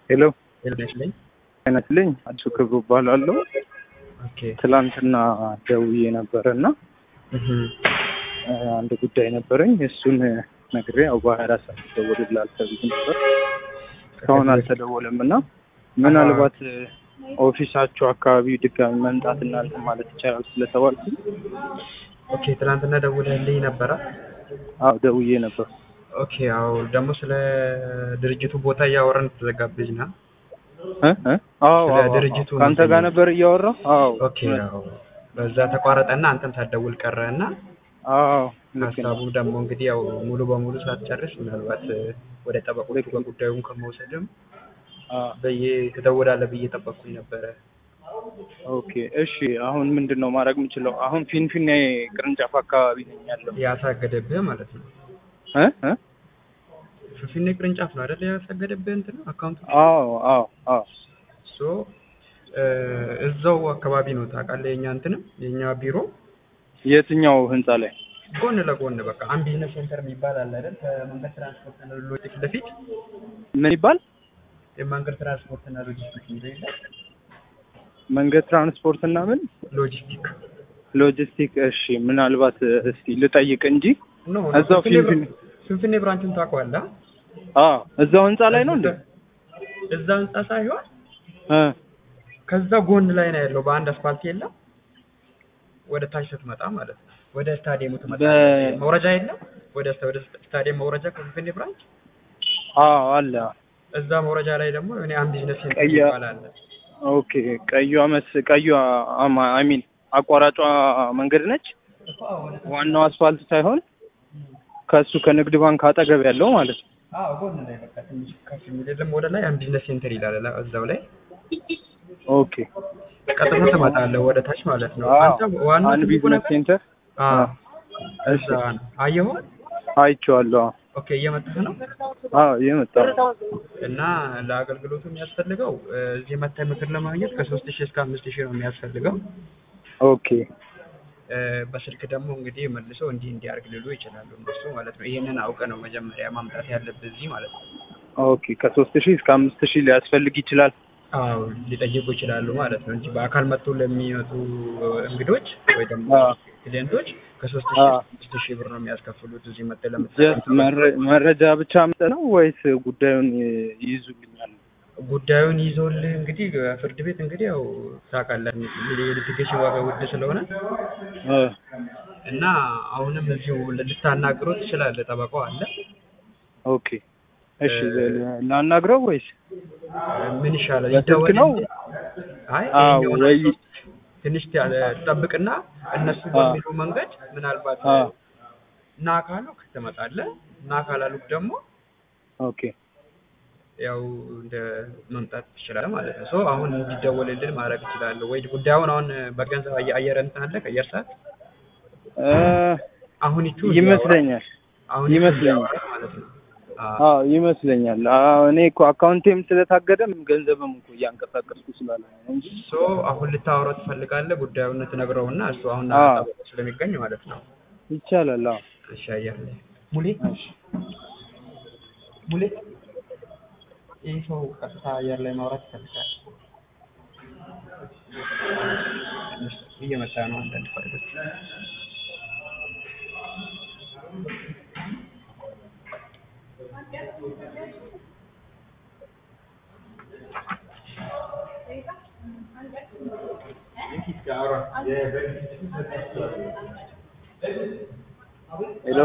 ሄሎ ይመስለኝ አይነትልኝ አዲሱ ክብሩ እባላለሁ። ኦኬ ትላንትና ደውዬ ነበረ እና እህ አንድ ጉዳይ ነበረኝ እሱን ነግሬ ያው በሀያ አራት ሰዓት ይደወልልሃል ተብዬ ነበር። እስካሁን አልተደወለም እና ምናልባት ኦፊሳቸው አካባቢ ድጋሚ መምጣት እናንተ ማለት ይቻላል ስለተባልኩ ኦኬ ትናንትና ደውለህልኝ ነበረ? አዎ ደውዬ ነበር። ኦኬ አዎ ደግሞ ስለ ድርጅቱ ቦታ እያወራን ተዘጋብኝ ና እ እ አዎ ስለ አዎ፣ ድርጅቱ አዎ። ከአንተ ጋር ነበር እያወራሁ። አዎ ኦኬ አዎ በዛ ተቋረጠና አንተም ሳትደውል ቀረ እና አዎ ልክ ነው። ሀሳቡ ደግሞ እንግዲህ ያው ሙሉ በሙሉ ሳትጨርስ ምናልባት ወደ ጠበቆቹ ልክ ነው። በጉዳዩን ከመውሰድም አዎ በየ ትደውላለህ ብዬ ጠበቅኩኝ ነበረ። ኦኬ እሺ። አሁን ምንድን ነው ማድረግ የምችለው? አሁን ፊንፊኔ ቅርንጫፍ አካባቢ ነኝ ያለው ያሳገደብህ ማለት ነው። እ እ ፊንፊኔ ቅርንጫፍ ነው አይደል? ያሳገደብህ እንትን አካውንት አዎ አዎ አዎ ሶ እዛው አካባቢ ነው ታውቃለህ። የኛ እንትንም የኛ ቢሮ የትኛው ህንፃ ላይ? ጎን ለጎን በቃ አንድ ቢዝነስ ሴንተር የሚባል አለ አይደል? ከመንገድ ትራንስፖርት እና ሎጂስቲክ በፊት ምን ይባል? የመንገድ ትራንስፖርት እና ሎጂስቲክ ቢሮ የለም? መንገድ ትራንስፖርት እና ምን ሎጂስቲክ ሎጂስቲክ። እሺ ምናልባት እስቲ ልጠይቅ እንጂ ኖ እዛው ፊንፊኔ ፊንፊኔ ብራንቹን ታውቀዋለህ? አዎ እዛው ህንፃ ላይ ነው እንዴ? እዛ ህንጻ ሳይሆን እ ከዛ ጎን ላይ ነው ያለው። በአንድ አስፋልት የለም ወደ ታች ስትመጣ ማለት ነው። ወደ ስታዲየሙ ትመጣ በ- መውረጃ የለም። ወደ ወደ ስታዲየም መውረጃ ከፊንፊኔ ብራንች አዎ አለ። እዛ መውረጃ ላይ ደግሞ እኔ አንድ ቢዝነስ ሴንተር ቀያ- ይባላል። ኦኬ ቀዩዋ መስ ቀዩዋ አይ ሚን አቋራጯ መንገድ ነች። ዋናው አስፋልት ሳይሆን ከሱ ከንግድ ባንክ አጠገብ ያለው ማለት ነው። አዎ ጎን ላይ በቃ ትንሽ ከፍ የሚል የለም። ወደ ላይ አንድ ቢዝነስ ሴንተር ይላል ላ- እዛው ላይ ኦኬ ቀጥታ ትመጣለህ ወደ ታች ማለት ነው። አዎ አንተ ዋናው አንድ ትልቁ ቢዝነስ ነገር ሴንተር አዎ እሺ እዛ ነው። አየኸው? አይቼዋለሁ። አዎ ኦኬ እየመጣህ ነው። አዎ የመጣው እና ለአገልግሎቱ የሚያስፈልገው እ፣ እዚህ መተህ ምክር ለማግኘት ከሶስት ሺህ እስከ አምስት ሺህ ነው የሚያስፈልገው። ኦኬ እ፣ በስልክ ደግሞ እንግዲህ መልሰው እንዲህ እንዲያርግ ሊሉ ይችላሉ እነሱ ማለት ነው። ይሄንን አውቀ ነው መጀመሪያ ማምጣት ያለብህ እዚህ ማለት ነው። ኦኬ ከሶስት ሺህ እስከ አምስት ሺህ ሊያስፈልግ ይችላል። አዎ ሊጠይቁ ይችላሉ ማለት ነው እንጂ በአካል መጥቶ ለሚመጡ እንግዶች ወይ ደግሞ አዎ ክሊየንቶች ከሶስት ሺህ አዎ። እስከ አምስት ሺህ ብር ነው የሚያስከፍሉት እዚህ መጥተህ ጀስት ለምትጠቀም መረ- መረጃ ብቻ መጠ ነው ወይስ ጉዳዩን ይ- ይይዙልኛል? ጉዳዩን ይዞልህ እንግዲህ ፍርድ ቤት እንግዲህ ያው ታውቃለህ የሊቲጌሽን ዋጋ ውድ ስለሆነ እ እና አሁንም እዚሁ ልታናግረው ትችላለህ። ጠበቃው አለ። ኦኬ እሺ ላናግረው ወይስ ምን ይሻላል? በስልክ ይደወል ነው? እንጂ? አይ አዎ ይሄኛውን ወይ አይቶ ትንሽ ያ- ጠብቅና እነሱ አዎ። በሚሉ መንገድ ምናልባት አዎ ና ካሉክ ትመጣለህ፣ ና ካላሉክ ደግሞ ኦኬ ያው እንደ መምጣት ትችላለህ ማለት ነው። ሶ አሁን እንዲደወልልህ ማድረግ እችላለሁ ወይ ጉዳዩን አሁን በገንዘብ አየ- አየር እንትን አለ ከአየር ሰዓት እ አሁን ይቹ ይመስለኛል አሁን ይቹ ይመስለኛል። እንዲያወራ ማለት ነው። አዎ አዎ ይመስለኛል። አዎ እኔ እኮ አካውንቴም ስለታገደም ገንዘብም እኮ እያንቀሳቀስኩ ስላለ ነው እንጂ ሶ አሁን ልታወራው ትፈልጋለህ ጉዳዩን ትነግረውና እሱ አሁን አዎ። ጠበቃው ስለሚገኝ ማለት ነው። ይቻላል። አዎ እሺ አየር ላይ ሙሌ እሺ ሙሌ ይህ ሰው ቀጥታ አየር ላይ ማውራት ይፈልጋል። ትንሽ እየመጣ ነው አንዳንድ ፋይሎች ሄሎ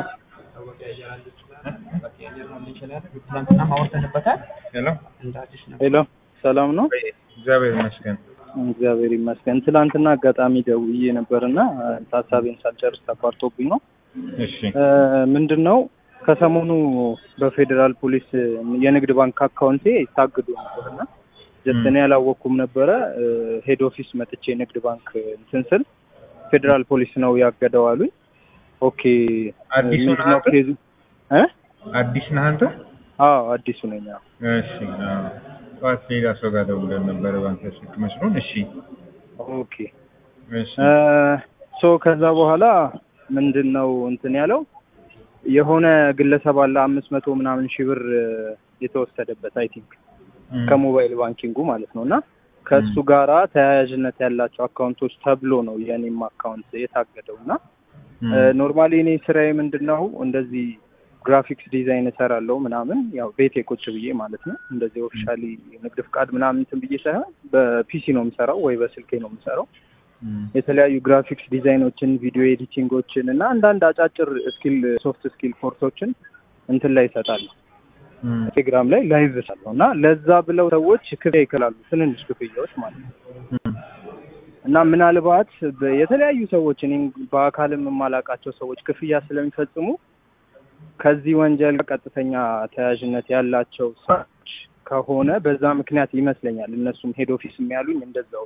ትናንትና ማውርተንበታል ሄሎ እንደ አዲስ ነው። ሄሎ ሰላም ነው? እግዚአብሔር ይመስገን። እግዚአብሔር ይመስገን። ትላንትና አጋጣሚ ደውዬ ነበርና ሀሳቤን ሳልጨርስ ተቋርጦብኝ ነው። እሺ እ፣ ምንድን ነው ከሰሞኑ በፌዴራል ፖሊስ የንግድ ባንክ አካውንቴ ታግዶ ነበርና ጀስት እኔ ያላወቅኩም ነበረ። እ፣ ሄድ ኦፊስ መጥቼ ንግድ ባንክ እንትን ስል ፌዴራል ፖሊስ ነው ያገደው አሉኝ። ኦኬ አዲሱ ምንድን ነው ናት? ኬዙ? እ? አዲስ ነህ አንተ? አዎ አዲሱ ነኝ። አዎ። እሺ አዎ። ጠዋት ሌላ ሰው ጋር ደውለን ነበረ ባንተ ስልክ መስሎን። እሺ ኦኬ እሺ ሶ ከዛ በኋላ ምንድን ነው እንትን ያለው የሆነ ግለሰብ አለ አምስት መቶ ምናምን ሺህ ብር እ፣ የተወሰደበት አይ ቲንክ እም፣ ከሞባይል ባንኪንጉ ማለት ነው እና ከእሱ ም። ጋራ ተያያዥነት ያላቸው አካውንቶች ተብሎ ነው የኔም አካውንት የታገደው እና እም፣ ኖርማሊ እኔ ስራዬ ምንድን ነው እንደዚህ ግራፊክስ ዲዛይን እሰራለሁ ምናምን ያው ቤቴ ቁጭ ብዬ ማለት ነው እንደዚህ ኦፊሻሊ ንግድ ፍቃድ ምናምን እንትን ብዬ ሳይሆን በፒሲ ነው የምሰራው ወይ በስልኬ ነው የምሰራው እም፣ የተለያዩ ግራፊክስ ዲዛይኖችን ቪዲዮ ኤዲቲንጎችን እና አንዳንድ አጫጭር ስኪል ሶፍት ስኪል ኮርሶችን እንትን ላይ ይሰጣለሁ እም፣ ቴሌግራም ላይ ላይቭ እሰራለሁ እና ለዛ ብለው ሰዎች ክፍያ ይከላሉ ትንንሽ ክፍያዎች ማለት ነው እም፣ እና ምናልባት በ- የተለያዩ ሰዎች እኔም በአካልም የማላውቃቸው ሰዎች ክፍያ ስለሚፈጽሙ ከዚህ ወንጀል ጋር ቀጥተኛ ተያያዥነት ያላቸው ሰዎች ከሆነ በዛ ምክንያት ይመስለኛል እነሱም ሄድ ኦፊስ የሚያሉኝ እንደዛው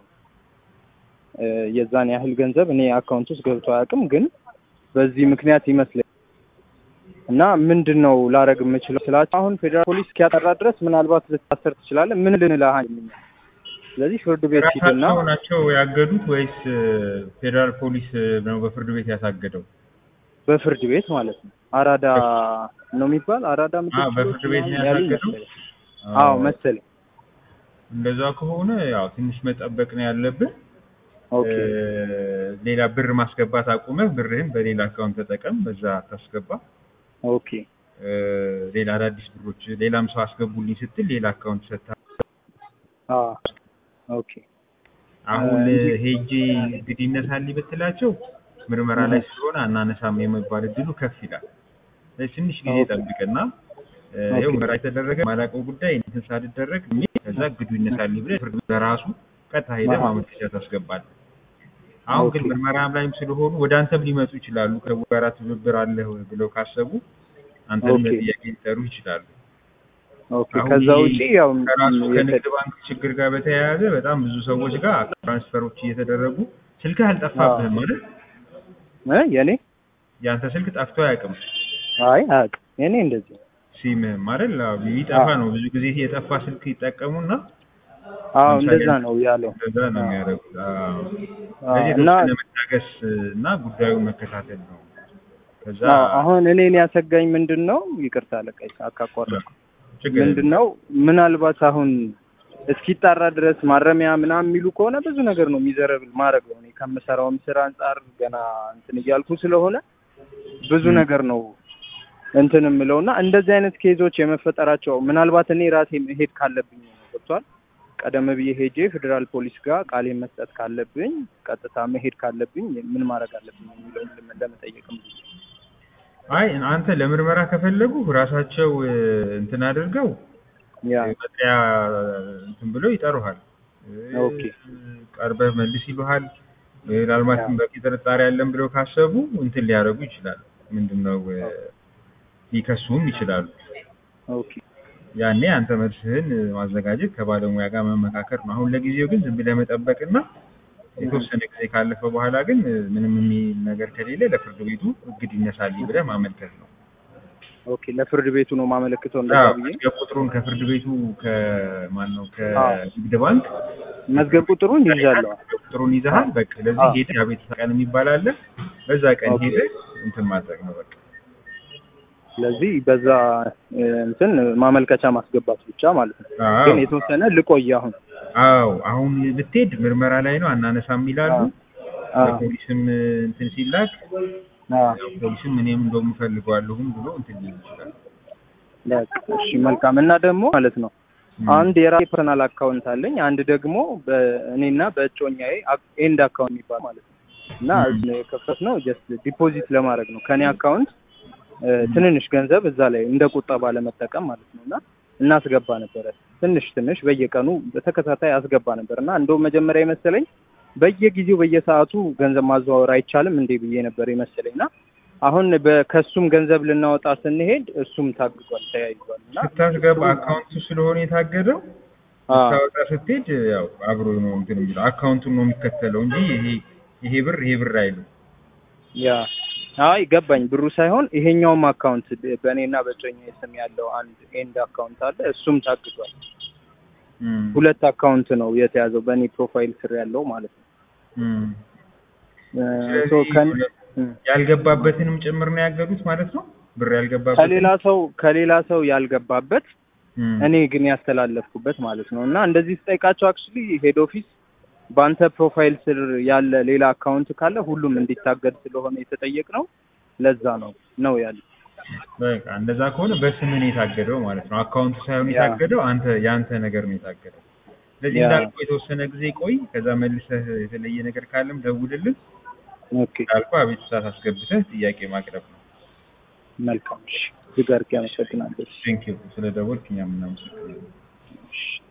እ፣ የዛን ያህል ገንዘብ እኔ አካውንት ውስጥ ገብቶ አያውቅም፣ ግን በዚህ ምክንያት ይመስለኛል እና ምንድን ነው ላረግ የምችለው ስላቸው አሁን ፌዴራል ፖሊስ እስኪያጠራ ድረስ ምናልባት ልታሰር ትችላለህ። ምን ልንልህ አንችልም። ስለዚህ ፍርድ ቤት ሂድና ራሳቸው ናቸው ያገዱት ወይስ እ፣ ፌዴራል ፖሊስ ነው በፍርድ ቤት ያሳገደው? በፍርድ ቤት ማለት ነው። አራዳ ነው የሚባል አራዳ ምድብ አዎ፣ በፍርድ ችሎት ቤት ነው ምናምን ያሉኝ ያሳገደው? መሰለኝ። አዎ መሰለኝ። እንደዛ ከሆነ ያው ትንሽ መጠበቅ ነው ያለብን። ኦኬ እ፣ ሌላ ብር ማስገባት አቁመህ ብርህን በሌላ አካውንት ተጠቀም፣ በዛ ታስገባ። ኦኬ እ፣ ሌላ አዳዲስ ብሮች ሌላም ሰው አስገቡልኝ ስትል ሌላ አካውንት ሰጥታ አ ኦኬ አሁን እ፣ ሄጄ እንግዲህ ይነሳልኝ ብትላቸው ምርመራ ላይ ስለሆነ አናነሳም የመባል እድሉ ከፍ ይላል። ስለዚህ ትንሽ ጊዜ ኦኬ። ጠብቅና እ፣ ኦኬ። ይኸው ምርመራ የተደረገ ማላውቀው ጉዳይ እንትን ሳልደረግ እኔ ከዛ እግዱ ይነሳልኝ ብለህ ፍርድ ቤት በራሱ ቀጥታ ሄደህ አሃ። ማመልከቻ ታስገባለህ። አሁን ግን ኦኬ። ምርመራ ላይም ስለሆኑ ወደ አንተም ሊመጡ ይችላሉ። ከሰው ጋር ትብብር አለህ ብለው ካሰቡ አንተን ኦኬ። ጥያቄ ሊጠሩ ይችላሉ። ኦኬ አሁን ከዛ ይሄ ውጪ ያው ከራሱ የተ- ከንግድ ባንክ ችግር ጋር በተያያዘ በጣም ብዙ ሰዎች ጋር ትራንስፈሮች እየተደረጉ ስልክህ አልጠፋብህም ማለት እ የኔ የአንተ ስልክ ጠፍቶ አያውቅም። አይ አያውቅም። የኔ እንደዚህ ነው። ሲምህም አይደል አዎ፣ ይጠፋ አዎ። ነው። ብዙ ጊዜ የጠፋ ስልክ ይጠቀሙና አዎ ለምሳሌ እንደዛ ነው ያለው። እንደዛ ነው የሚያደርጉት። አዎ። አዎ፣ ስለዚህ እና የተወሰነ መታገስ እና ጉዳዩን መከታተል ነው። ከዛ አዎ፣ አሁን እኔን ያሰጋኝ ምንድን ነው ይቅርታ አለቃይ አካቋረጥኩ ችግር ምንድን ነው ምናልባት አሁን እስኪጣራ ድረስ ማረሚያ ምናምን የሚሉ ከሆነ ብዙ ነገር ነው የሚዘረብል ማድረግ ነው። እኔ ከምሰራውም ስራ አንጻር ገና እንትን እያልኩ ስለሆነ ብዙ ም። ነገር ነው እንትን የምለው እና እንደዚህ አይነት ኬዞች የመፈጠራቸው ምናልባት እኔ ራሴ መሄድ ካለብኝ ነው ገብቷል። ቀደም ብዬ ሄጄ ፌዴራል ፖሊስ ጋር ቃሌን መስጠት ካለብኝ ቀጥታ መሄድ ካለብኝ ምን ማድረግ አለብኝ የሚለውን ልም- ለመጠየቅም ብዬ ነው። አይ አንተ ለምርመራ ከፈለጉ ራሳቸው እ፣ እንትን አድርገው ያ መጥሪያ እንትን ብለው ይጠሩሃል። ኦኬ። ቀርበህ መልስ ይሉሃል። ምናልባትም በቂ ጥርጣሬ ያለን ብለው ካሰቡ እንትን ሊያደርጉ ይችላሉ። ምንድነው እ፣ ሊከሱም ይችላሉ። ኦኬ ያኔ አንተ መልስህን እ፣ ማዘጋጀት ከባለሙያ ጋር መመካከር ነው። አሁን ለጊዜው ግን ዝም ብለህ መጠበቅና የተወሰነ ጊዜ ካለፈ በኋላ ግን እ፣ ምንም የሚል ነገር ከሌለ ለፍርድ ቤቱ እግድ ይነሳልኝ ብለህ ማመልከት ነው። ኦኬ ለፍርድ ቤቱ ነው ማመለክተው እንደዛ አዎ፣ ብዬ መዝገብ ቁጥሩን ከፍርድ ቤቱ ከማን ነው አዎ። ከንግድ ባንክ መዝገብ ቁጥሩን ይዣለሁ። መዝገብ ቁጥሩን ይዘሃል። በቃ ለዚህ አዎ። ሄደህ የቤተሰብ ቀን የሚባል አለ። በዛ ቀን ኦኬ። ሄደህ እንትን ማድረግ ነው በቃ። ስለዚህ በዛ እ፣ እንትን ማመልከቻ ማስገባት ብቻ ማለት ነው። አዎ ግን የተወሰነ ልቆይ አሁን። አዎ፣ አሁን ብትሄድ ምርመራ ላይ ነው አናነሳም ይላሉ። አዎ ለፖሊስም እንትን ሲላክ አዎ ያው ፖሊስም እኔም እንደውም እፈልገዋለሁም ብሎ እንትን ሊል ይችላል። በቃ እሺ መልካም። እና ደግሞ ማለት ነው ም። አንድ የራሴ ፐርሰናል አካውንት አለኝ፣ አንድ ደግሞ በእኔና በእጮኛዬ አክ- ኤንድ አካውንት የሚባል ማለት ነው እና ም። የከፈትነው ጀስት ዲፖዚት ለማድረግ ነው ከኔ አካውንት እ፣ ትንንሽ ገንዘብ እዛ ላይ እንደ ቁጠባ ለመጠቀም ማለት ነው እና እናስገባ ነበረ ትንሽ ትንሽ በየቀኑ በተከታታይ አስገባ ነበር እና እንደውም መጀመሪያ የመሰለኝ በየጊዜው በየሰዓቱ ገንዘብ ማዘዋወር አይቻልም እንዴ ብዬ ነበር የመሰለኝ እና አሁን በ- ከእሱም ገንዘብ ልናወጣ ስንሄድ እሱም ታግዷል ተያይዟል እና ስታስገባ አካውንቱ ስለሆነ የታገደው አ፣ ስታወጣ ስትሄድ ያው አብሮ ነው እንትን የሚለው አካውንቱን ነው የሚከተለው እንጂ ይሄ ይሄ ብር ይሄ ብር አይልም። ያ አይ ገባኝ ብሩ ሳይሆን ይሄኛውም አካውንት በእኔና በጮኛዬ ስም ያለው አንድ ኤንድ አካውንት አለ እሱም ታግዷል ም። ሁለት አካውንት ነው የተያዘው በእኔ ፕሮፋይል ስር ያለው ማለት ነው ም። እ፣ ስለዚህ ሶ ከን- እ፣ ያልገባበትንም ጭምር ነው ያገዱት ማለት ነው። ብር ያልገባበት ከሌላ ሰው ከሌላ ሰው ያልገባበት እም፣ እኔ ግን ያስተላለፍኩበት ማለት ነው። እና እንደዚህ ስጠይቃቸው አክቹሊ ሄድ ኦፊስ በአንተ ፕሮፋይል ስር ያለ ሌላ አካውንት ካለ ሁሉም እንዲታገድ ስለሆነ የተጠየቅ ነው። ለዛ ነው ነው ያለ። በቃ እንደዛ ከሆነ በስምህ ነው የታገደው ማለት ነው። አካውንቱ ሳይሆን ያ። የታገደው አንተ የአንተ ነገር ነው የታገደው። ስለዚህ ያ። እንዳልኩህ የተወሰነ ጊዜ ቆይ፣ ከዛ መልሰህ የተለየ ነገር ካለም ደውልልን። ኦኬ እንዳልኩህ አቤቱታ አስገብተህ ጥያቄ ማቅረብ ነው። መልካም። እሺ እጅግ አድርጌ አመሰግናለሁ። ቴንኪው ስለ ደወልክ እኛም እናመሰግናለን። እሺ